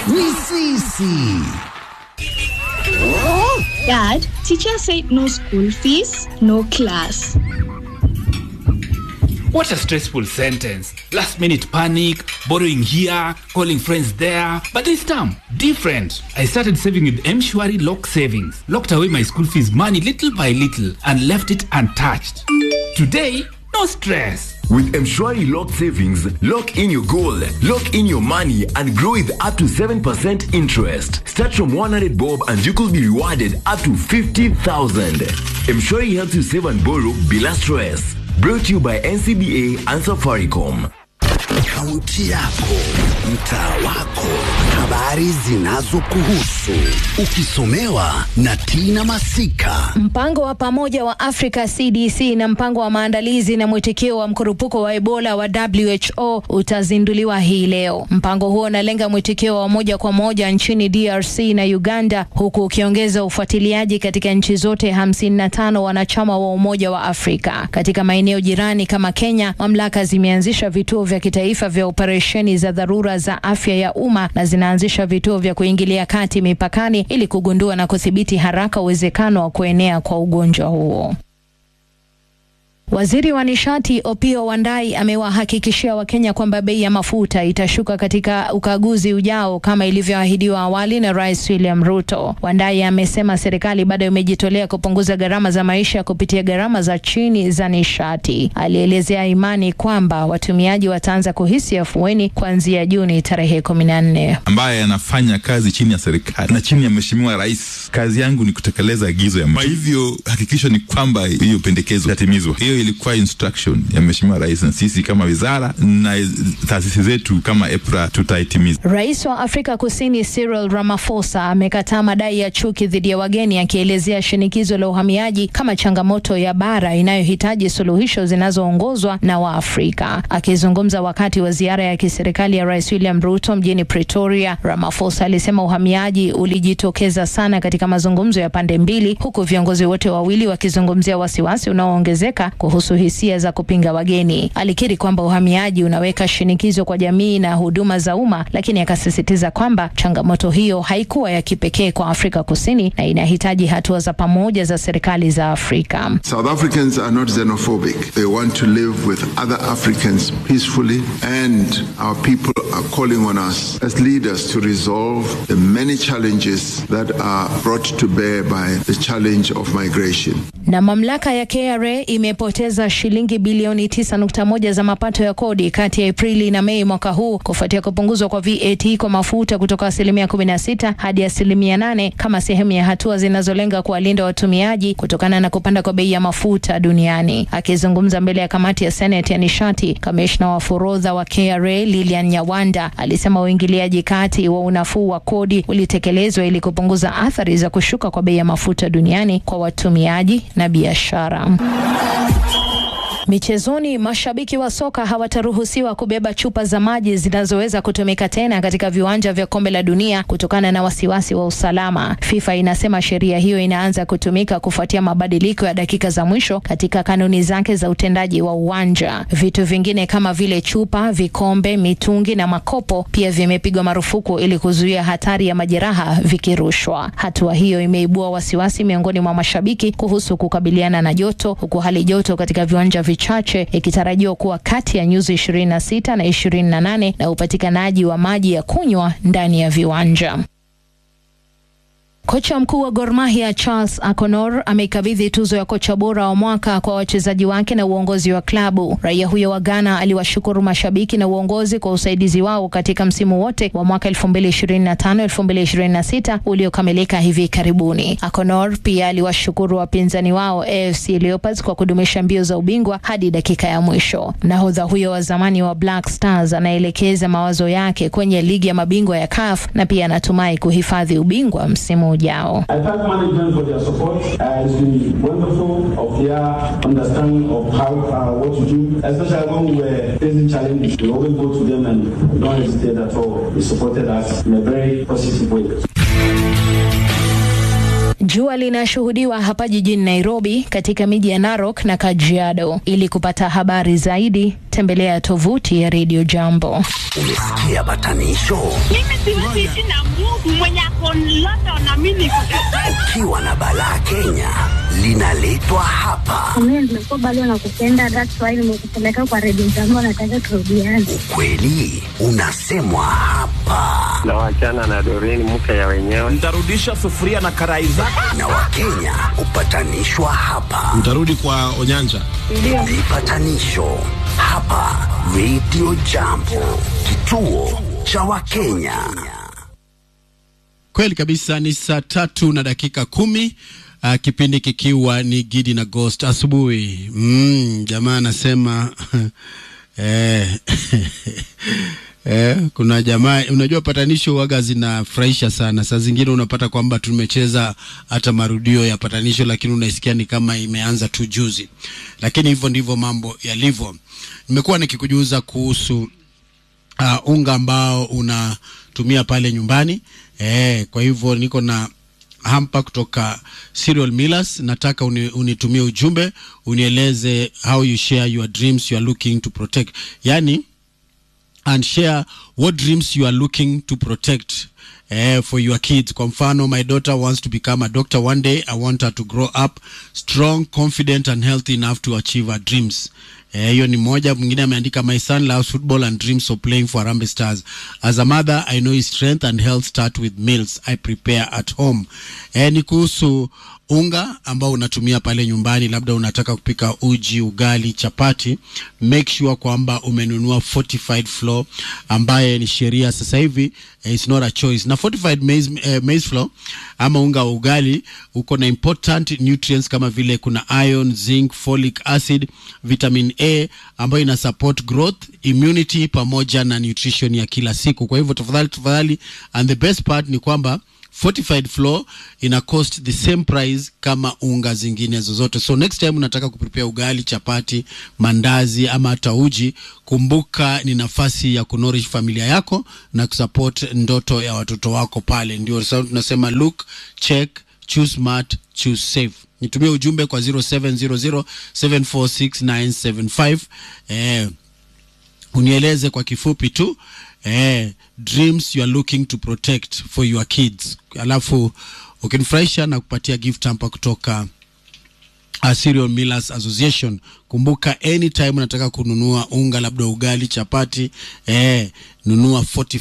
ni sisi. Dad, teacher said no school fees, no class. What a stressful sentence. Last minute panic, borrowing here, calling friends there. But this time, different. I started saving with Mshwari Lock Savings. Locked away my school fees money little by little and left it untouched. Today, no stress. With Mshwari Lock Savings, lock in your goal, lock in your money, and grow with up to 7% interest. Start from 100 bob and you could be rewarded up to 50,000. Mshwari helps you save and borrow bila stress. Brought to you by NCBA and Safaricom. Kaunti yako, mtaa wako, habari zinazokuhusu, ukisomewa na Tina Masika. Mpango wa pamoja wa Africa CDC na mpango wa maandalizi na mwitikio wa mkurupuko wa Ebola wa WHO utazinduliwa hii leo. Mpango huo unalenga mwitikio wa moja kwa moja nchini DRC na Uganda, huku ukiongeza ufuatiliaji katika nchi zote 55 wanachama wa Umoja wa Afrika. Katika maeneo jirani kama Kenya, mamlaka zimeanzisha vituo vya kitaifa vya operesheni za dharura za afya ya umma na zinaanzisha vituo vya kuingilia kati mipakani ili kugundua na kudhibiti haraka uwezekano wa kuenea kwa ugonjwa huo. Waziri wa nishati Opiyo Wandayi amewahakikishia Wakenya kwamba bei ya mafuta itashuka katika ukaguzi ujao kama ilivyoahidiwa awali na Rais William Ruto. Wandayi amesema serikali bado imejitolea kupunguza gharama za maisha kupitia gharama za chini za nishati. Alielezea imani kwamba watumiaji wataanza kuhisi afueni kuanzia Juni tarehe kumi na nne. ambaye anafanya kazi chini ya serikali na chini ya mheshimiwa rais. Kazi yangu ni kutekeleza agizo ya kwa hivyo hakikisho ni kwamba hiyo pendekezo itatimizwa. Hiyo ilikuwa instruction ya mheshimiwa rais, na sisi kama wizara na taasisi zetu kama EPRA tutaitimiza. Rais wa Afrika Kusini Cyril Ramaphosa amekataa madai ya chuki dhidi ya wageni akielezea shinikizo la uhamiaji kama changamoto ya bara inayohitaji suluhisho zinazoongozwa na Waafrika. Akizungumza wakati wa ziara ya kiserikali ya Rais William Ruto mjini Pretoria, Ramaphosa alisema uhamiaji ulijitokeza sana katika mazungumzo ya pande mbili, huku viongozi wote wawili wakizungumzia wasiwasi unaoongezeka kuhusu hisia za kupinga wageni. Alikiri kwamba uhamiaji unaweka shinikizo kwa jamii na huduma za umma, lakini akasisitiza kwamba changamoto hiyo haikuwa ya kipekee kwa Afrika Kusini na inahitaji hatua za pamoja za serikali za Afrika. South Africans are not xenophobic. They want to live with other Africans peacefully, and our people are calling on us as leaders to resolve the many challenges that are brought to bear by the challenge of migration. Na mamlaka ya KRA imepoteza shilingi bilioni 9.1 za mapato ya kodi kati ya Aprili na Mei mwaka huu kufuatia kupunguzwa kwa VAT kwa mafuta kutoka asilimia 16 hadi asilimia 8 kama sehemu ya hatua zinazolenga kuwalinda watumiaji kutokana na kupanda kwa bei ya mafuta duniani. Akizungumza mbele ya kamati ya Senate ya nishati, kamishna wa forodha wa KRA Lilian Nyawanda alisema uingiliaji kati wa unafuu wa kodi ulitekelezwa ili kupunguza athari za kushuka kwa bei ya mafuta duniani kwa watumiaji na biashara. Michezoni, mashabiki wa soka hawataruhusiwa kubeba chupa za maji zinazoweza kutumika tena katika viwanja vya kombe la dunia kutokana na wasiwasi wa usalama. FIFA inasema sheria hiyo inaanza kutumika kufuatia mabadiliko ya dakika za mwisho katika kanuni zake za utendaji wa uwanja. Vitu vingine kama vile chupa, vikombe, mitungi na makopo pia vimepigwa marufuku ili kuzuia hatari ya majeraha vikirushwa. Hatua hiyo imeibua wasiwasi miongoni mwa mashabiki kuhusu kukabiliana na joto, huku hali joto katika viwanja vichache ikitarajiwa kuwa kati ya nyuzi 26 na 28 na upatikanaji wa maji ya kunywa ndani ya viwanja. Kocha mkuu wa Gor Mahia Charles Akonor ameikabidhi tuzo ya kocha bora wa mwaka kwa wachezaji wake na uongozi wa klabu. Raia huyo wa Ghana aliwashukuru mashabiki na uongozi kwa usaidizi wao katika msimu wote wa mwaka 2025-2026 uliokamilika hivi karibuni. Akonor pia aliwashukuru wapinzani wao AFC Leopards kwa kudumisha mbio za ubingwa hadi dakika ya mwisho. Nahodha huyo wa zamani wa Black Stars anaelekeza mawazo yake kwenye ligi ya mabingwa ya CAF na pia anatumai kuhifadhi ubingwa msimu ujao. I thank management for their support. Uh, it's been wonderful of their understanding of how uh, what to do, especially when we were facing challenges. We always go to them and don't hesitate at all. They supported us in a very positive way. Jua linashuhudiwa hapa jijini Nairobi, katika miji ya Narok na Kajiado. Ili kupata habari zaidi, tembelea tovuti ya Radio Jambo. Umesikia batanisho? Mimi siwezi ishi na Mungu mwenye ako London na mimi niko Dubai. Ukiwa na balaa Kenya linaletwa hapa. Mimi nimekuwa bado nakupenda, that's why nimekupeleka kwa redio zangu, nataka turudiane. Ukweli unasemwa hapa, na wachana na Doreen mke ya wenyewe. Nitarudisha sufuria na karai zako. na Wakenya hupatanishwa hapa. Mtarudi kwa Onyanja. Vipatanisho hapa Radio Jambo, kituo cha Wakenya. Kweli kabisa, ni saa tatu na dakika kumi. Uh, kipindi kikiwa ni Gidi na Ghost asubuhi. Mm, jamaa anasema eh, eh, kuna jamaa unajua, patanisho waga zinafurahisha sana. Saa zingine unapata kwamba tumecheza hata marudio ya patanisho, lakini unaisikia ni kama imeanza tu juzi, lakini hivyo ndivyo mambo yalivyo. Nimekuwa nikikujuza kuhusu uh, unga ambao unatumia pale nyumbani eh, kwa hivyo niko na hampa kutoka Cereal Millers. Nataka uni, unitumie ujumbe unieleze how you share your dreams you are looking to protect, yani and share what dreams you are looking to protect eh, for your kids. Kwa mfano, my daughter wants to become a doctor one day. I want her to grow up strong, confident and healthy enough to achieve her dreams. Eh, hiyo ni moja. Mwingine ameandika my son loves football and dreams of playing for Harambee Stars. As a mother, I know his strength and health start with meals I prepare at home. Eh, ni kuhusu unga ambao unatumia pale nyumbani, labda unataka kupika uji, ugali, chapati, make sure kwamba umenunua fortified flour ambaye ni sheria sasa hivi eh, it's not a choice. Na fortified maize, eh, maize flour ama unga wa ugali uko na important nutrients kama vile kuna iron, zinc, folic acid, vitamin A ambayo ina support growth, immunity pamoja na nutrition ya kila siku. Kwa hivyo tafadhali tafadhali, and the best part ni kwamba fortified flour ina cost the same price kama unga zingine zozote. So next time unataka kuprepare ugali, chapati, mandazi ama hata uji, kumbuka ni nafasi ya kunorish familia yako na kusupport ndoto ya watoto wako pale. Ndio sababu tunasema look, check, choose smart, choose safe. Nitumie ujumbe kwa 0700746975 eh, unieleze kwa kifupi tu eh, dreams you are looking to protect for your kids, alafu ukinifurahisha na kupatia gift hamper kutoka uh, Cereal Millers Association. Kumbuka anytime unataka kununua unga labda ugali, chapati, eh, nunua 40